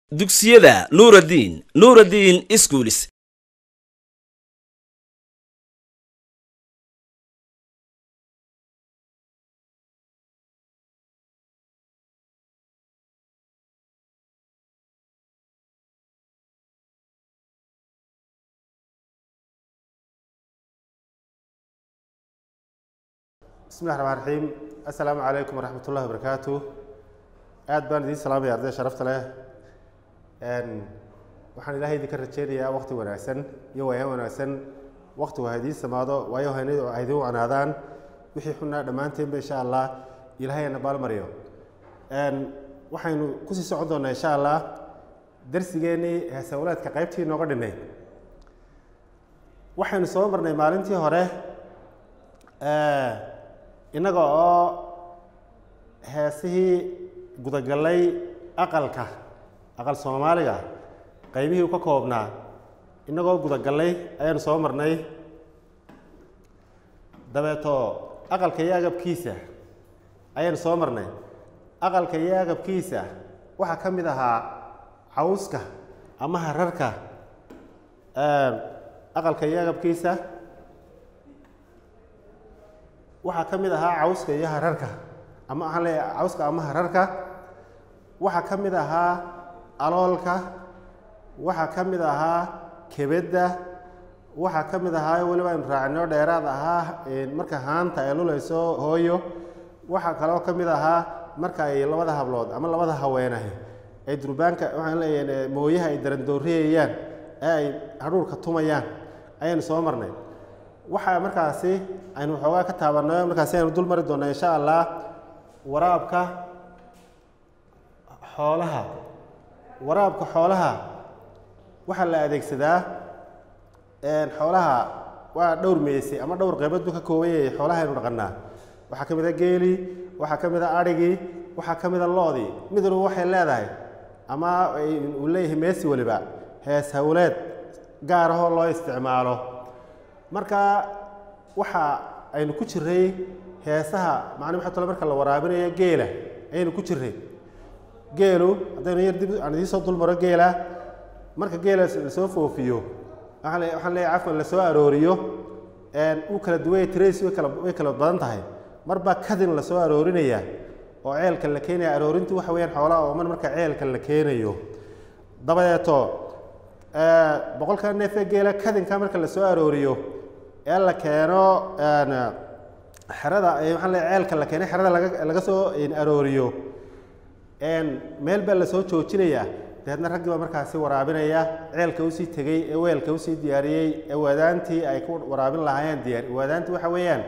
dugsiyada nuuraddiin nuuraddiin iskuulis bismillahi raxmaan raxiim assalaamu calaykum waraxmat ullahi wabarakaatu aad baan idiin salaamaya arday sharafta leh waxaan ilaahay idinka rajeynayaa wakti wanaagsan iyo waayaan wanaagsan waktigu ha idiin samaado waayo haynadu ha idiin wacnaadaan wixii xunaa dhammaanteenba insha allah ilaahayna baalmariyo waxaynu kusii socon doonaa insha allah darsigeennii heesawlaadka qaybtii nooga dhinay waxaynu soo marnay maalintii hore innaga oo heesihii gudagallay aqalka aqal soomaaliga qaybihii u ka koobnaa innagoo gudagallay ayaanu soo marnay dabeeto aqalka iyo agabkiisa ayaanu soo marnay aqalka iyo agabkiisa waxaa ka mid ahaa cawska ama hararka aqalka iyo agabkiisa waxaa ka mid ahaa cawska iyo hararka ama waxaan leeyahay cawska ama hararka waxaa ka mid ahaa aloolka waxaa ka mid ahaa kebedda waxaa ka mid ahaa weliba aynu raacino dheeraad ahaa marka haanta ay lulayso hooyo waxaa kaloo ka mid ahaa marka ay labada hablood ama labada haweenahi ay durbaanka waxaan leeyahay mooyaha ay darandooriyayaan ee ay hadhuurka tumayaan ayaynu soo marnay waxaa markaasi aynu waxoogaa ka taabanay markaasi aynu dul mari doonaa insha allah waraabka xoolaha waraabka xoolaha waxaa la adeegsadaa xoolaha waa dhowr meysay ama dhowr qeybood buu ka kooban yahay xoolaha aynu dhaqanaa waxaa ka mid a geelii waxaa ka mid a adhigii waxaa ka mid a loodii mid waliba waxay leedahay ama uu leeyahay meesi waliba hees hawleed gaar ahoo loo isticmaalo marka waxa aynu ku jiray heesaha macnii waxa tole marka la waraabinayo geela ayaynu ku jiray geelu haddaynu yar dib aan idiin soo dulmaro geela marka geela lasoo foofiyo waxaan le waxaan leeyahay cafwan lasoo arooriyo uu kala duwaya tirays way kala way kala badan tahay mar baa kadin lasoo aroorinaya oo ceelka la keenaya aroorintu waxa weeyaan xoolaha oo man marka ceelka la keenayo dabadeeto boqolka neefee geela kadinka marka lasoo arooriyo ee la keeno xerada waxaan leeyahay ceelka la keenay xerada laga laga soo arooriyo meel baa lasoo joojinaya dabeedna raggii baa markaasi waraabinaya ceelka usii tegey ee weelka usii diyaariyey ee waadaantii ay ku waraabin lahaayeen diyaar waadaantii waxa weeyaan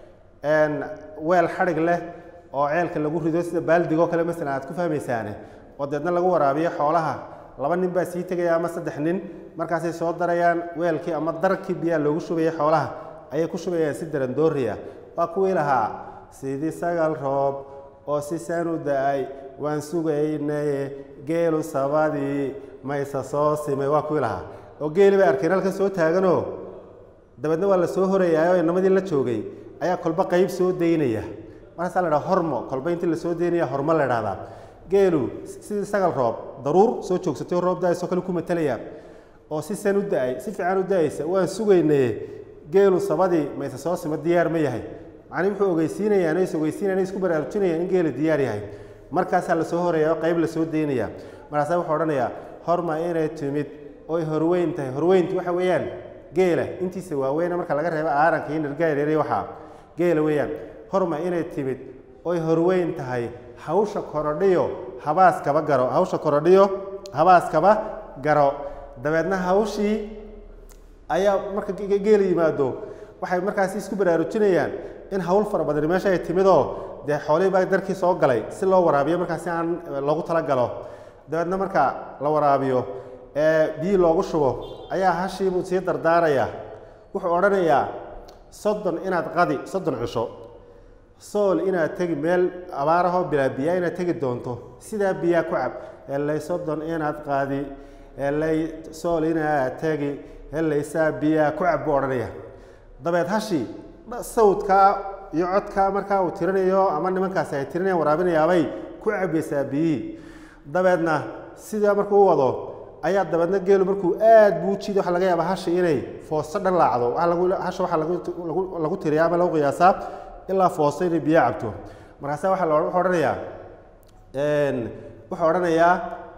weel xadhig leh oo ceelka lagu rido sida baaldigoo kale masalan aad ku fahmaysaane oo deedna lagu waraabiyo xoolaha laba nin baa sii tegaya ama saddex nin markaasay soo darayaan weelkii ama darkii biyaa loogu shubaya xoolaha ayay ku shubayaan si darandooriya waa kuwii lahaa sidii sagal roob oo si sanu da-ay waan sugaynaye geelu sabadii mayse soo simay waa kuwii lahaa oo geeli bay arkeen halkan soo taaganoo dabeedna waa la soo horayaayo inamadii la joogay ayaa kolba qayb soo daynaya markaasaa la dhaha hormo kolba intii lasoo daynaya hormo la dhahdaa geelu sidii sagal roob daruur soo joogsatay roob da-aysoo kale ku matalaya oo si san u da-ay si fiican u da-aysa waan sugaynaye geelu sabadii mayse soo sima diyaar ma yahay macnii wuxuu ogeysiinayaan is ogeysiinayan isku baraarujinayaan in geelu diyaar yahay markaasaa lasoo horaya oo qayb lasoo daynaya markaasaa wuxuu odhanayaa horma inay timid oy horweyn tahay horweyntu waxa weeyaan geela intiisa waaweyna marka laga reebo aaranka iyo nirgaareeriy waxaa geela weeyaan horma inay timid oy horweyn tahay hawsha korodhiyo habaaskaba garo hawsha korodhiyo habaaskaba garo dabeedna hawshii ayaa marka geela yimaado waxay markaasi isku baraarujinayaan in hawl fara badani meesha ay timidoo dee xoolihii baa darkii soo galay si loo waraabiyo markaasi aan loogu talagalo dabeedna marka la waraabiyo ee biyi loogu shubo ayaa hashiibuu sii dardaaraya wuxuu odhanayaa soddon inaad qadi soddon cisho sool inaad tegi meel abaarahoo bilaa biyaa inaad tegi doonto sidaa biyaa ku cab helay soddon inaad qaadi helay sool inaad tegi helaysaa biyaa ku cab buu odhanaya dabeed hashii sawdkaa iyo codkaa markaa uu tirinayo ama nimankaasi ay tirinayaan waraabinayaabay ku cabaysaa biyihii dabeedna sidaa markuu u wado ayaa dabeedna geelu markuu aad buu jiido waxaa laga yaabaa hasha inay foosto dhan laacdo waxaa lagu hasha waxaa lagu lagu lagu tiriyaa ama lagu qiyaasaa ilaa foosto inay biyo cabto markaasa waxaa la wuxuu odhanayaa wuxuu odhanayaa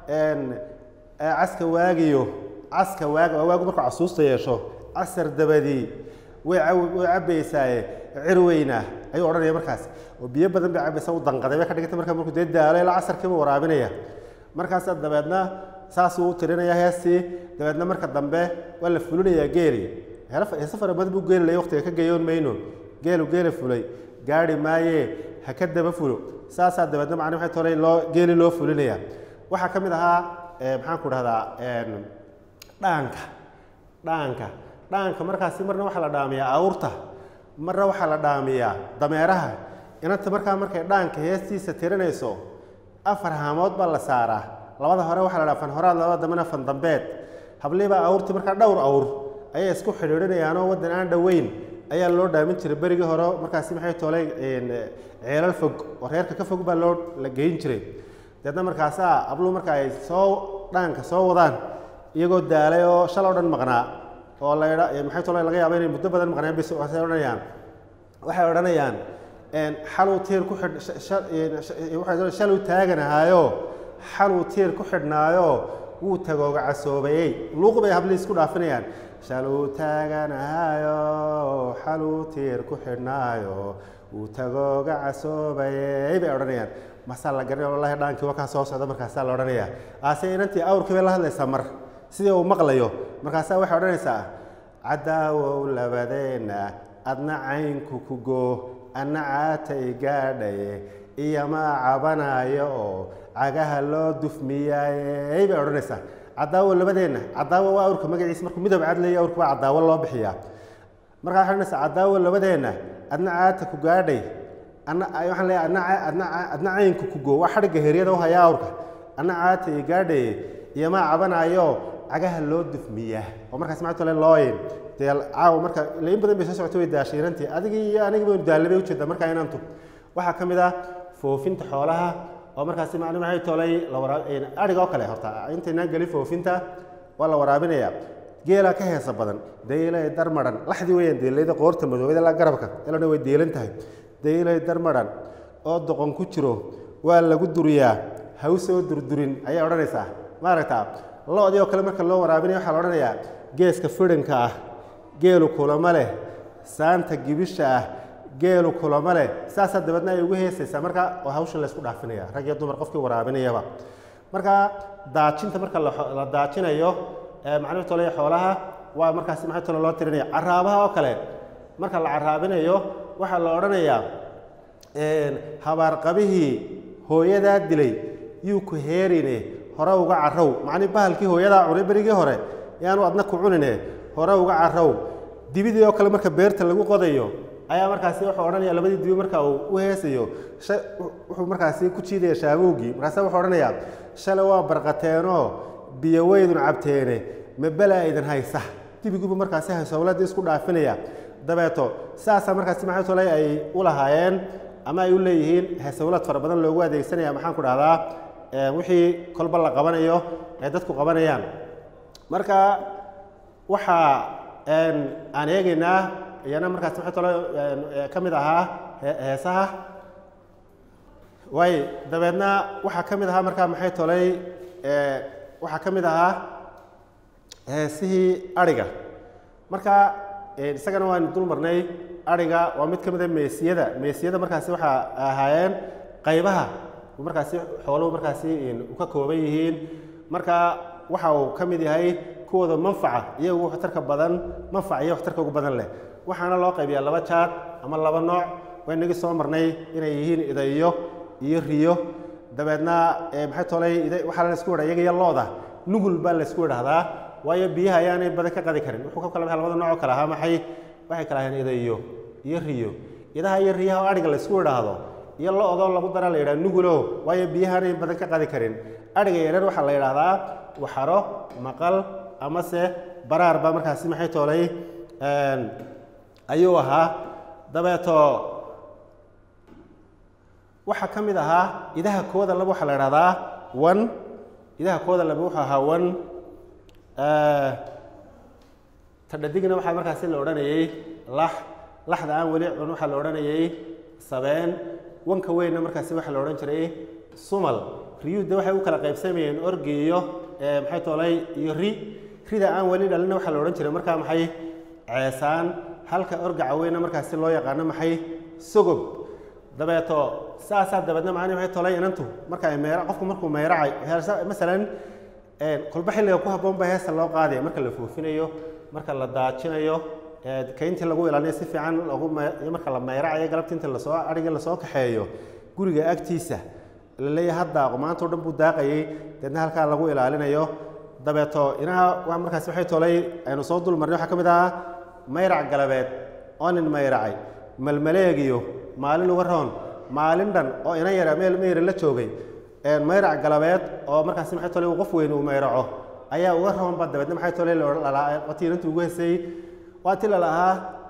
caska waagiyo caska waag waagu markuu casuusta yeesho casar dabadii way way cabaysaaye cirweyna ayuu odhanaya markaas oo biyo badan bay cabaysaa u danqaday bay ka dhiganta marka markuu dee daalo ilaa casarkiiba waraabinaya markaasaa dabeedna saasuu u tirinaya heestii dabeedna marka dambe waa la fulinayaa geeli heese fara badan buu geelilaya waqtiga ka geeyoon mayno geelu geela fulay gaari maaye ha ka daba fulo saasaa dabeedna macni waxay tolay loo geeli loo fulinaya waxaa ka mid ahaa maxaan ku dhahdaa dhaanka dhaanka dhaanka markaasi marna waxaa la dhaamiyaa awrta marna waxaa la dhaamiyaa dameeraha inanta markaa markay dhaanka heestiisa tirinayso afar haamood baa la saaraa labada hore waxaa la dhaha fan horaad labada dambena fan dambeed habliibaa awrtii markaa dhowr awr ayay isku xidhiidhinayaanoo waddan aan dhoweyn ayaa loo dhaamin jiray berigii hore markaasi maxay toolay ceelal fog oo reerka ka fog baa loo la geyn jiray deedna markaasaa abluu marka ay soo dhaanka soo wadaan iyagoo daalay oo shal oo dhan maqnaa oo la maxay toolay laga yaaba inay muddo badan maqnaan bis waxay odhanayaan waxay odhanayaan xaluu tiir ku xidh shaluu taaganahaayo xaluu tiir ku xidhnaayo wuu tagooga casoobayey luuq bay hablii isku dhaafinayaan shaluu taaganahaayo xaluu tiir ku xidhnaayo wuu tagooga casoobayey bay odhanayaan masaa la garanaya wallahi dhaankii wakaa soo socda markaasaa la odhanaya aase inantii awrkii bay la hadlaysaa mar sidii uu maqlayo markaasaa waxay odhanaysaa cadaawow labadeenna adna caynku ku goo anna caatay gaadhaye iyomaa cabanayo oo cagaha loo dufmiyaaye bay odhanaysaa cadaawo labadeenna cadaawo waa awrka magaciisa markuu midoob cadlaya awrka waa cadaawo loo bixiyaa markaa waxay odhanaysaa cadaawo labadeenna adna caata ku gaadhay anna waxaan leeyahay adna adna adna caynku ku goo waa xadhigga heryada u hayaa awrka anna caatay gaadhaye iyomaa cabanayo cagaha loo dufmiyaa oo markaas macnaa tole looyin dee caawa marka in badan bay soo socotay way daashay inantii adigii iyo anigii baynu daallay bay ujeedaa markaa inantu waxaa ka mid ah foofinta xoolaha oo markaasi macni maxay tolay la waraab adhiga oo kale horta intaynaan gelin foofinta waa la waraabinayaa geelaa ka heesa badan daylay darmaran laxdii weeyaan deylayda qoorta madoobada ilaa garabka ilana way deelan tahay daylay darmaran oo doqon ku jiro waa lagu duriyaa ha u soo durdurin ayay odhanaysaa maaragtaa lo-dii oo kale marka loo waraabinaya waxaa la odhanayaa geeska fidhanka ah geelu kulama leh saanta gibisha ah geelu kulama leh saasaa dabeedna ay ugu heesaysaa marka oo hawshan laysku dhaafinaya rag iyo dumar qofkii waraabinayaba marka daajinta marka la daajinayo macnuu tolaya xoolaha waa markaasi maxay tolo loo tirinaya caraabaha oo kale marka la caraabinayo waxaa la odhanayaa habaarqabihii hooyadaa dilay yuu ku heerine hore uga carow macnii bahalkii hooyadaa cunay berigii hore yaanu adna ku cunine hore uga carow dibidii oo kale marka beerta lagu qodayo ayaa markaasi wuxuu odhanaya labadii dibi marka uu u heesayo wuxuu markaasi ku jiidaya shaabowgii markaase wuxuu odhanayaa shalay waa barqateenoo biyo weydun cabteene ma belaa idin haysa dibigubu markaasi haysowladii isku dhaafinaya dabeeto saasaa markaasi maxay tolay ay u lahaayeen ama ay u leeyihiin haysowlad fara badan loogu adeegsanaya maxaan ku dhahdaa wixii kolba la qabanayo ay dadku qabanayaan marka waxaa aan eegaynaa iyana markaas maxay tolo ka mid ahaa heesaha waay dabeedna waxaa ka mid ahaa markaa maxay tolay waxaa ka mid ahaa heesihii adhiga marka isagana waan dul marnay adhiga waa mid ka mid a meesiyada meesiyada markaasi waxaa ahaayeen qaybaha markaasi xooluhu markaasi u ka kooban yihiin marka waxa uu ka mid yahay kuwooda manfaca iyagu waxtarka badan manfac iyo waxtarka ugu badan leh waxaana loo qaybiyaa laba jaad ama laba nooc waynagii soo marnay inay yihiin idayo iyo riyo dabeedna maxay tolay waxaa la isku wadhaa iyaga iyo looda nugul baa la isku idhahdaa waayo biyaha ayaanay badan ka qadi karin wuxuu ka kala baxay labada nooc oo kale ahaa maxay waxay kala ahayn idayo iyo riyo idaha iyo riyaha oo adhiga la isku idhaahdo iyo lo-doo lagu dara la yidhaha nugulo waayo biyahaanay badan ka qadi karin adhiga yareer waxaa la yidhaahdaa waxaro maqal amase baraar baa markaasi maxay toolay ayuu ahaa dabeeto waxaa ka mid ahaa idaha kooda laba waxaa la idhahdaa wan idaha kooda laba wuxuu ahaa wan tadhadigna waxaa markaasi la odhanayay lax laxda aan weli cun waxaa la odhanayay sabeen wanka weynna markaasi waxaa la odhan jiray sumal riyuudda waxay u kala qaybsamayeen orgi iyo maxay toolay iyo ri rida aan weli dhalinna waxaa la odhan jiray markaa maxay ceesaan halka orgaca weynna markaasi loo yaqaano maxay sogob dabeeto saasaa dabeedna macni maxay tolay inantu marka ay meera qofku markuu meeracay masalan kolba xilliga ku habboon baa heesta loo qaadaya marka la foofinayo marka la daajinayo kayntii lagu ilaalinayo si fiican lagu marka la meeracayo galabta inta lasoo adhiga lasoo kaxeeyo guriga agtiisa la leeyahay haddaaqo maanta o dhan buu daaqayay deedna halkaa lagu ilaalinayo dabeeto inaha waa markaasi waxay tolay aynu soo dul marnay waxaa ka mid ahaa mayrac galabeed oo nin mayracay malmaleegiyo maalin uga roon maalin dhan oo inan yara meel meyra la joogay mayrac galabeed oo markaasi maxay tolay uu qof weyn uu mayraco ayaa uga roonba dabeedna maxay tolay watii inantu ugu hesay waa ti lalahaa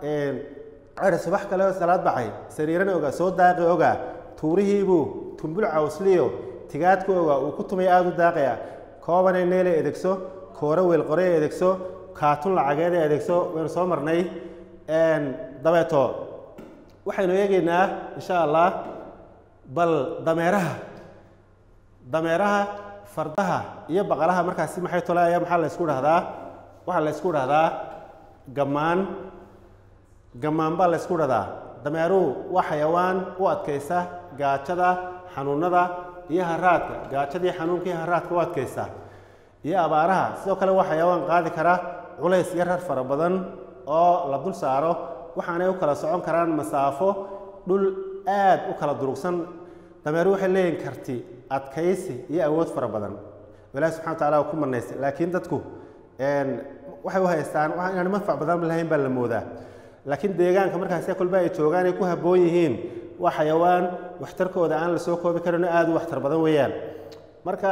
ceri subax kale oo salaad baxay sariirana ogaa soo daaqi ogaa tuurihiibuu tumbul cawsliyo tigaadku ogaa uu ku tumay aada u daaqaya koobanay neele edegso kooro weelqorey edegso kaatun lacageeda edegso waynu soo marnay dabeeto waxaynu eegaynaa insha allah bal dameeraha dameeraha fardaha iyo baqalaha markaasi maxay tole ayaa maxaa la ysku dhahdaa waxaa la ysku dhahdaa gammaan gammaan baa la ysku dhahdaa dameeruhu waa xayawaan u adkaysa gaajada xanuunada iyo haraadka gaajadii xanuunka iyo haraadka u adkaysa iyo abaaraha sidoo kale waa xayawaan qaadi kara culays iyo rar fara badan oo la dul saaro waxaanay u kala socon karaan masaafo dhul aad u kala durugsan dameeru waxay leeyihin karti adkaysi iyo awood fara badan ilaahi subxana wa taala ku manaystay laakiin dadku waxay u haystaan inaan manfac badan lahayn baa la moodaa laakiin deegaanka markaasi kolba ay joogaan ay ku habboon yihiin waa xayawaan waxtarkooda aan la soo koobi karin aada u waxtar badan weeyaan marka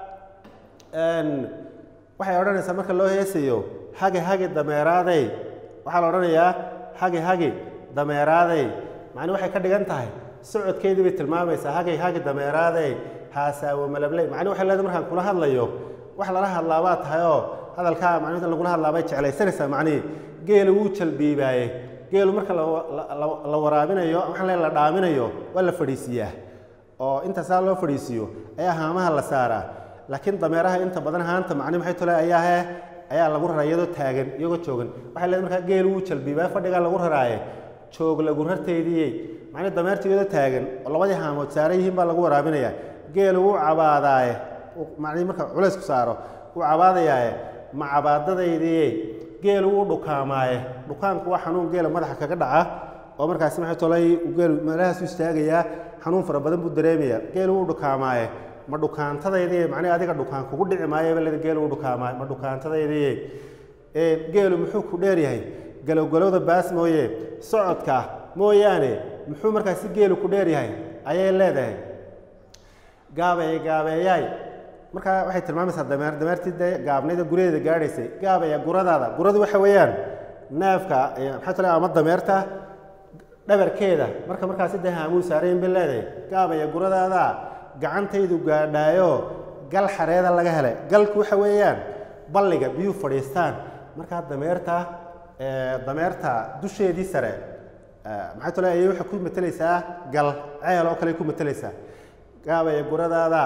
waxay odhanaysaa marka loo heesayo hage hage dameeraadey waxaa la odhanayaa hage hage dameeraadey macni waxay ka dhigan tahay socodkeydii bay tilmaamaysaa hagay hage dameeraadey haasaawo malabley macni waxay leedahay markaan kula hadlayo wax lala hadlaabaa tahay oo hadalkaa macni lagula hadlaabay jeclaysanaysaa macnihi geelu wuu jalbiibaaye geelu marka la waraabinayo waxaan lee la dhaaminayo waa la fadhiisiiyaa oo intaasaa loo fadhiisiiyo ayaa haamaha la saaraa laakiin dameeraha inta badan haanta macni maxay tole ayaa he ayaa lagu raraa iyadoo taagan iyagoo joogan waxay leedahay markaa geelu wuu jalbiibaa fadhigaa lagu raraaye joog lagu rarteydiyey macni dameerta iyadoo taagan oo labadii haamood saaran yihiin baa lagu waraabinayaa geelu wuu cabaadaaye macni marka culaysku saaro wuu cabaadayaaye ma cabaadadaydiyey geelu wuu dhukaamaaye dhukaanku waa xanuun geela madaxa kaga dhaca oo markaasi maxay tolay geelu meelahaasu istaagayaa xanuun fara badan buu dareemayaa geelu wuu dhukaamaaye ma dhukaantadaydiye macnihi adiga dhukaan kugu dhici maayaba leda geelu wuu dhukaamaaye ma dhukaantadaydiye geelu muxuu ku dheer yahay galowgalowda baas mooye socodka mooyaane muxuu markaasi geelu ku dheer yahay ayay leedahay gaabaya gaabeeyaay markaa waxay tilmaamaysaa dameer dameertii dee gaabnayda guryadeeda gaadhaysay gaabaya guradaada guradu waxa weeyaan neefka maxay tole ama dameerta dhabarkeeda marka markaasi dee haamuu saarayin bay leedahay gaabaya guradaada gacantaydu gaadhaayo gal xareeda laga helay galku waxa weeyaan balliga biyuu fadhiistaan markaa dameerta dameerta dusheedii sare maxay tole ayay waxay ku matelaysaa gal ceel oo kale ku matelaysaa gaabaya guradaada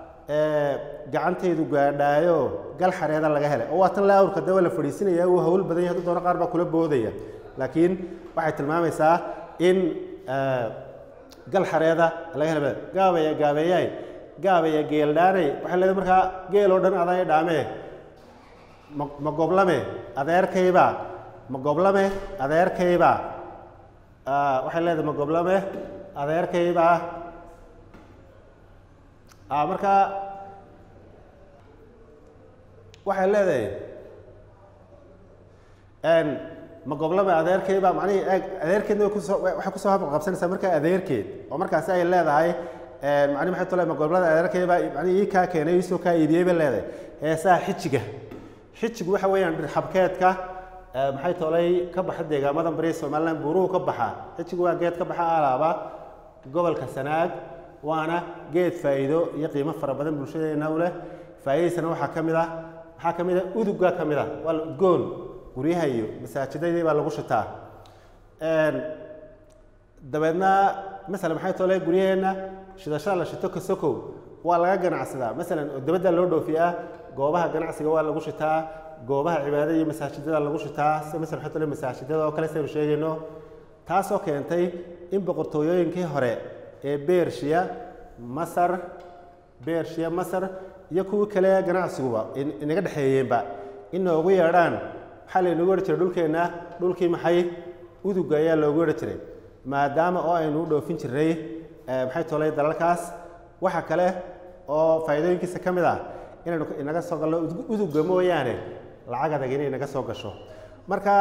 gacantaydu gaadhaayo gal xareeda laga helay oo waa tan la awrka dee waa la fadhiisinaya uu hawl badan yahay hadduu doono qaar baa kula boodaya laakiin waxay tilmaamaysaa in gal xareeda laga helay gaabaya gaabeeyaay gaabaya geeldhaanay waxay leedahay markaa geel oo dhan adaa dhaamee ma ma goblame adeerkayba ma goblame adeerkayba waxay leedahay ma goblame adeerkayba markaa waxay leedahay ma goblame adeerkayba macnihii eeg adeerkeedna way kusoo waxay kusoo habqabsanaysaa markaa adeerkeed oo markaasi ay leedahay macnihi maxay tole ma goblada adeerkayba macnihi ii kaa keenay iisoo kaa iibiyey bay leedahay heesaha xijiga xijigu waxa weeyaan dhirxabkeedka maxay tolay ka baxa deegaamadan bari somaliland buuruhu ka baxa xijigu waa geed ka baxa alaaba gobolka sanaag waana geed faa'iido iyo qiimo fara badan bulshadeena u leh faa'iidadiisana waxaa ka mid ah waxaa ka mid ah udugga ka mid ah waa la udgoon guryaha iyo masaajidadii baa lagu shitaa Een, dabeedna masalan maxay tole guryaheenna shidashada la shito kasokow waa laga ganacsadaa masalan oo dabadda loo dhoofiyaa goobaha ganacsiga waa lagu shitaa goobaha cibaadada iyo masaajidada lagu shitaa sida masalan maxay tole masaajidada oo kale saynu sheegayno taasoo keentay in boqortooyooyinkii hore ee beershiya masar beershiya masar iyo kuwii kale ganacsiguba in- inaga dhexeeyeenba in noogu yeedhaan waxaa laynagu odhan jiray dhulkeenna dhulkii maxay udugga ayaa loogu odhan jiray maadaama oo aynu u dhoofin jirnay eh, maxay tolay dalalkaas waxa kale oo faa'iidooyinkiisa ka mid ah inaynu ka- inaga soo galno udug- udugga mooyaane lacag adag inay naga soo gasho marka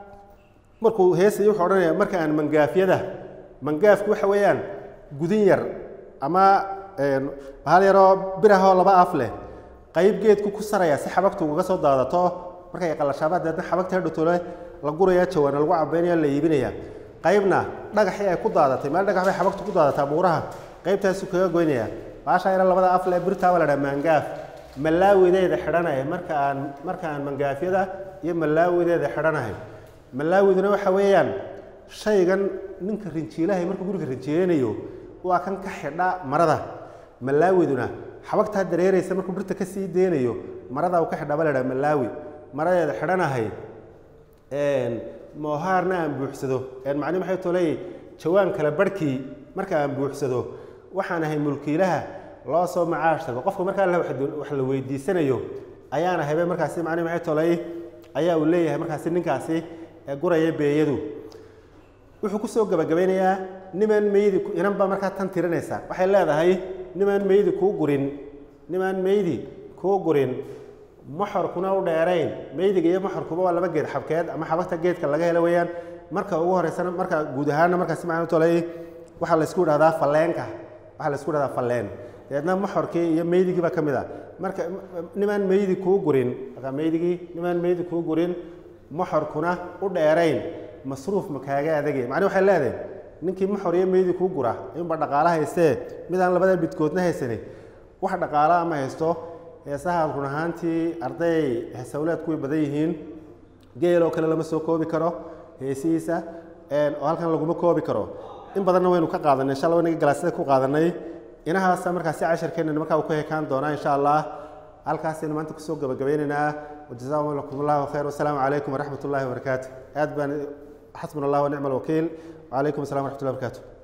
markuu heesay wuxuu odhanaya marka aan mangaafyada mangaafku waxa weeyaan gudin yar ama een, bahal yaroo birahoo laba af leh qayb geedku ku saraya si xabagtu uga soo daadato markay qalashaaba deedna xabagta hadhowtole la guraya jawaana lagu cabaynaya la iibinaya qaybna dhagaxii ay ku daadatay meel dhagax bay xabagtu ku daadataa buuraha qaybtaasu kaga goynaya baasha yara labada af leh birtaa waa la dhaha mangaaf malaawideeda xidhanaya marka aan marka aan mangaafyada iyo malaawideeda xidhanahay malaawiduna waxa weeyaan shaygan ninka rinjiilahay markuu guriga rinjiileynayo waa kan ka xidha marada malaawiduna xabagtaa dareeraysa markuu birta ka sii deynayo marada uu ka xidha baa la dhaha malaawi maradeeda xidhanahay een, moohaarna aan buuxsado een, macnihi maxay tolay jawaan kale barhkii marka aan buuxsado waxaan ahay mulkiilaha loo soo macaash tago qofka markaa la- wax la weydiisanayo ayaana habe markaasi macnihi maxay tolay ayaa uu leeyahay markaasi ninkaasi ee guraya beeyadu wuxuu ku soo gabagabeynayaa nimaan meydi ku- inan baa markaa tan tirinaysa waxay leedahay nimaan meydi kuu gurin nimaan meydi kuu gurin moxorkuna u dheerayn meydiga iyo moxorkuba waa laba geed xabkeed ama xabagta geedka laga helo weeyaan marka ugu horeysana marka guud ahaanna markaasi macnuu tolay waxaa laysku idhahdaa falleenka waxaa laysku idhahdaa falleen dabeedna moxorkii iyo meydigii baa ka mid ah marka nimaan meydi kuu gurin marka meydigii nimaan meydi kuu gurin moxorkuna u dheerayn masruuf ma kaaga adagay macnii waxay leedahay ninkii moxor iyo meydi kuu gura inba dhaqaalo haystee mid aan labada bidkoodna haysanin wax dhaqaalo ama haysto heesaha run ahaantii arday heesawleedku way badan yihiin geel oo kale lama soo koobi karo heesihiisa een, oo halkan laguma koobi karo in badanna waynu ka qaadanay insha allah waynaga galaasada ku qaadanay inahaasa markaasi casharkeenna markaa uu ka hekaan doonaa insha allah halkaasaynu maanta kusoo gabagabeynaynaa wajazaakum allahu khayr wasalaamu calaykum waraxmat ullahi wabarakaatu aad baan xasbuna allah wa nicma alwakiil wacalaykum assalam waraxmat ullahi wabarakaatu